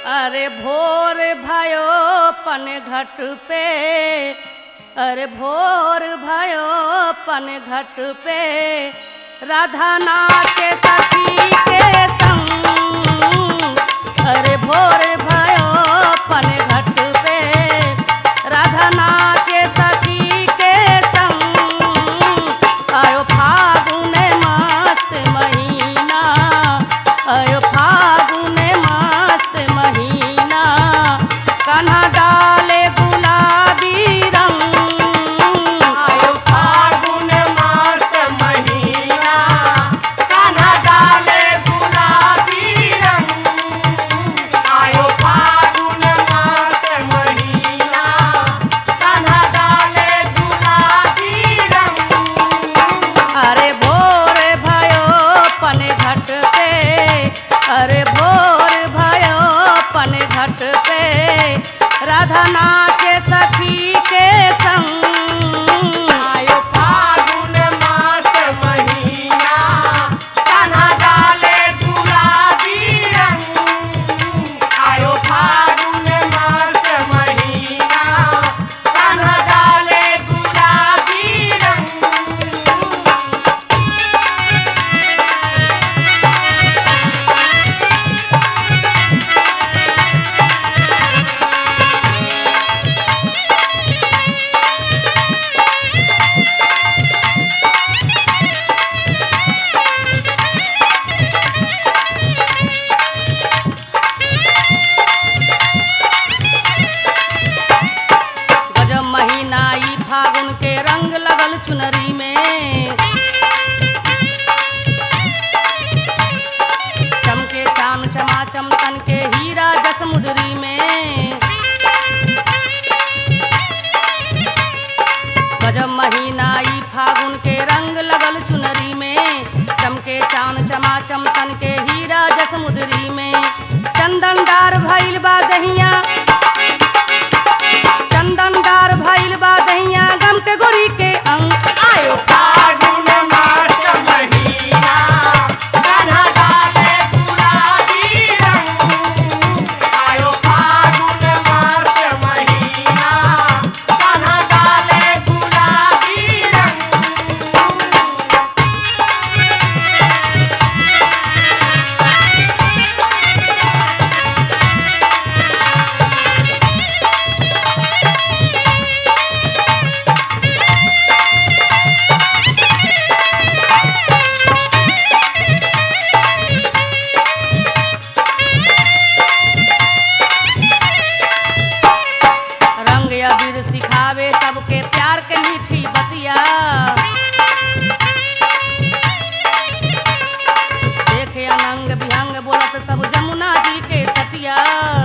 अरे भोर भयो पन घट पे अरे भोर भयो पन घट पे राधा नाचे सखी के संग अरे भोर भयो पन घट पे राधा नाचे सखी के संग आयो फागुन मस्त महीना आयो फागुन मस्त महीना कान्हा डाले गुलाबी रंग आयो फागुन मास महीना कान्हा डाले गुलाबी रंग आयो फागुन मास महीना कान्हा डाले गुलाबी रंग अरे भोर भयो पन घट पे अरे भोर भयो पन घट पे राधा नाचे सखी के संग आयो फागुन मास महीना कान्हा डाले गुलाबी रंग आयो फागुन मास महीना कान्हा डाले गुलाबी रंग गजब महीना ई फागुन के रंग लगल चुनरी में चमके चाम चमाचम तन के हीरा जसमुदरी में गजब महीना ई फागुन के रंग लगल चुनरी में चमके चान चमाचम तन के हीरा जसमुदरी में चंदनदार भइल बा दहिया चंदनदार भइल बा दहिया गम के गोरी के अंग आयो फागुन मास महीना कान्हा डाले गुलाबी रंग आयो फागुन मास महीना कान्हा डाले गुलाबी रंग रंग अबीर सिखावे सबके प्यार के मीठी बतिया देखे अनंग विहंग बोलत सब जमुना जी के तटिया